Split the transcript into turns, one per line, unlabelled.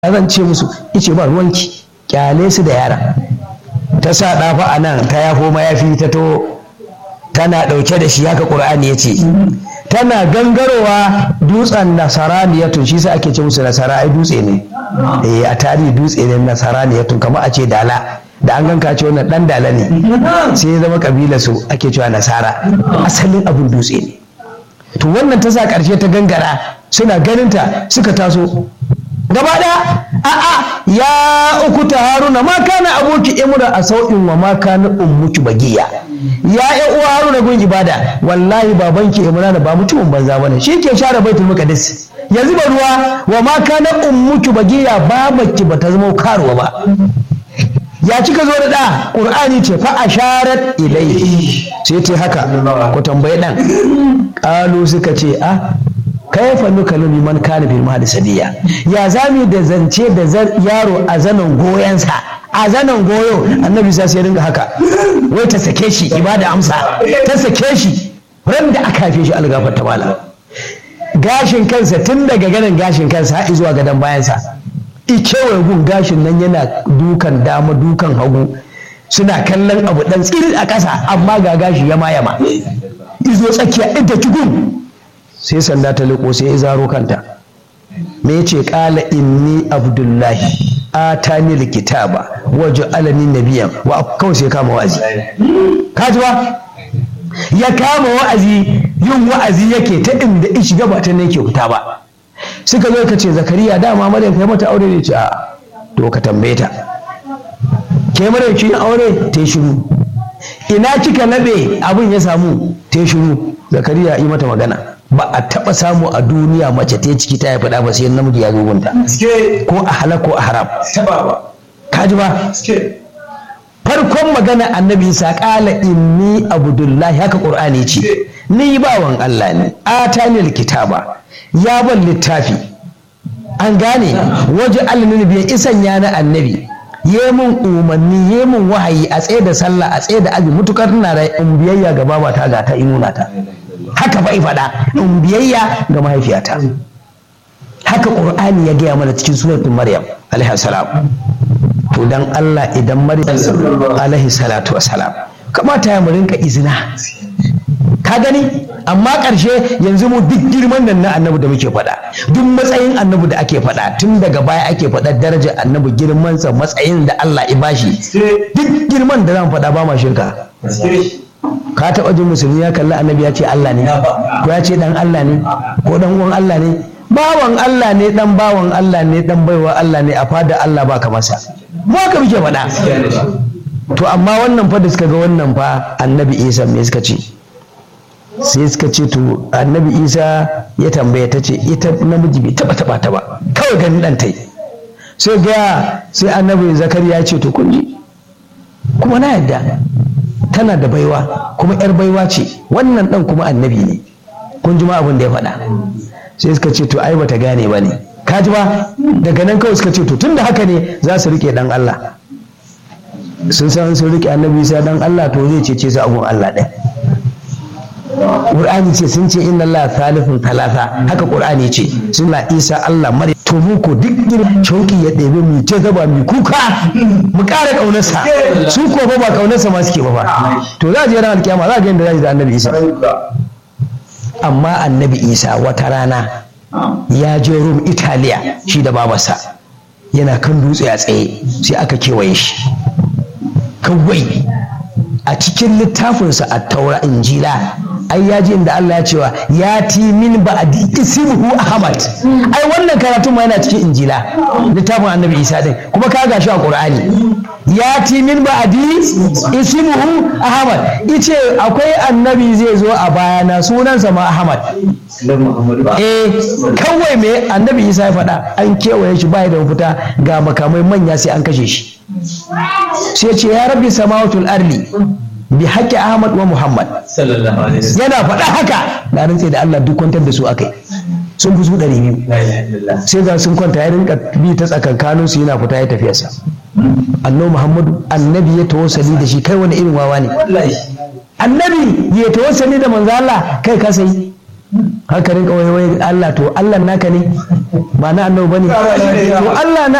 zan ce musu ice ba ruwanki kyale su da yara ta sa ɗafa a nan ta yafo mayafi ta to tana ɗauke da shi haka ƙur'ani ya ce tana gangarowa dutsen nasaraniyatun shi sa ake ce musu nasara ai dutse ne eh a tarihi dutse ne nasaraniyatun kamar a ce dala da an ganka ce wannan dan dala ne sai ya zama kabila su ake cewa nasara asalin abin dutse ne to wannan ta sa ƙarshe ta gangara suna ganinta suka taso gaba ɗaya a'a ya uku ta haruna ma kana aboki imra a sau'in wa ma kana ummuki bagiya ya ya uwa haruna gun ibada wallahi babanki imran ba mutumin banza bane shi ke share baitul muqaddas yanzu ba ruwa wa ma kana ummuki bagiya babaki bata zama karuwa ba ya kika zo da da qur'ani ce fa asharat ilayhi sai ta haka ku tambaye dan qalu suka ce a kaifa nukallu man kana bil mahdi sadiya ya zami da zance da yaro a zanen goyensa a zanen goyo annabi sai ya ringa haka wai ta sake shi ibada amsa ta sake shi ran da aka haife shi algafar ta mala gashin kansa tun daga ganin gashin kansa har zuwa gadon bayansa ikewaye gun gashin nan yana dukan dama dukan hagu suna kallon abu dan tsiri a ƙasa amma ga gashi yama yama izo tsakiya ita cikin sai sanda ta liko sai ya zaro kanta me yace qala inni abdullahi atani likitaba waje alani nabiyan wa kawai sai kama wa'azi kaji ba ya kama wa'azi yin wa'azi yake ta inda in shiga ba ta ne yake fita ba suka zo ka ce zakariya dama maryam kai mata aure ne ce a to ka tambaye ta ke maryam kin aure ta shiru ina kika labe abin ya samu ta shiru zakariya yi mata magana ba a taɓa samu a duniya mace ta ciki ta haifi ba sai namiji ya zo gunta ko a halak ko a haram kaji ba farkon magana annabi isa kala inni abdullahi haka qur'ani ce ni bawan Allah ne atani kitaba ya ban littafi an gane waje almin biya isan ya na annabi yi mun umarni yi mun wahayi a tsaye da sallah a tsaye da abi mutukar ina da in biyayya ga babata ga ta inuna ta haka fa faɗa in biyayya ga mahaifiyata haka ƙur'ani ya gaya mana cikin suratul maryam alaihi salam to dan Allah idan maryam alaihi salatu wassalam kamata ya mu rinka izina ka gani amma ƙarshe yanzu mu duk girman nan na annabi da muke faɗa duk matsayin annabi da ake faɗa tun daga baya ake faɗa darajar annabi girmansa matsayin da Allah ya bashi duk girman da zan faɗa ba ma shirka ka taɓa jin musulmi ya kalli annabi ya ce Allah ne ko ya ce dan Allah ne ko dan uwan Allah ne bawan Allah ne dan bawan Allah ne dan baiwa Allah ne a fada Allah ba ka masa mu haka muke faɗa to amma wannan fa da suka ga wannan fa annabi Isa me suka ce sai suka ce to annabi Isa ya tambaya ta ce ita namiji bai taba taba ta ba kawai ganin dan tai sai ga sai annabi Zakariya ya ce to kun ji kuma na yadda tana da baiwa kuma 'yar baiwa ce wannan ɗan kuma annabi ne kun ji ma abin da ya faɗa sai suka ce to ai bata gane ba ne ka ji ba daga nan kawai suka ce to tun da haka ne za su riƙe ɗan Allah sun san sun riƙe annabi sai ɗan Allah to zai cece su abun Allah ɗaya Qur'ani ce sun ce inna Allah thalithun talata haka Qur'ani ce sun la Isa Allah mare to mu ko duk gidan shauki ya ɗebe mu ta zaba mu kuka mu ƙara ƙaunarsa su ko ba ba ƙaunarsa ma suke ba fa to za a je ran alkiyama za a ga yadda za a da annabi Isa amma annabi Isa wata rana ya je Rum Italiya shi da babarsa yana kan dutse a tsaye sai aka kewaye shi kawai a cikin littafinsa a taura injila ai ya ji inda Allah ya cewa ya ti min ba'di ismuhu Ahmad ai wannan karatun ma yana cikin injila littafin annabi Isa din kuma ka gashi a Qur'ani ya ti min ba'di ismuhu Ahmad ice akwai annabi zai zo a bayana sunansa ma Ahmad eh kawai me annabi Isa ya faɗa an kewaye shi bai da mafita ga makamai manya sai an kashe shi sai ce ya rabbi samawatul arli bi haƙƙi Ahmad wa Muhammad yana faɗa haka da rantse da Allah duk kwantar da su akai sun fi su ɗari biyu sai ga sun kwanta ya rinka bi ta tsakankanin su yana fita ya tafiyarsa annabi Muhammadu annabi ya tawassali da shi kai wani irin wawa ne annabi ya tawassali da manzo Allah kai ka sai haka rinka wai wai Allah to Allah naka ne ba na annabi bane to Allah na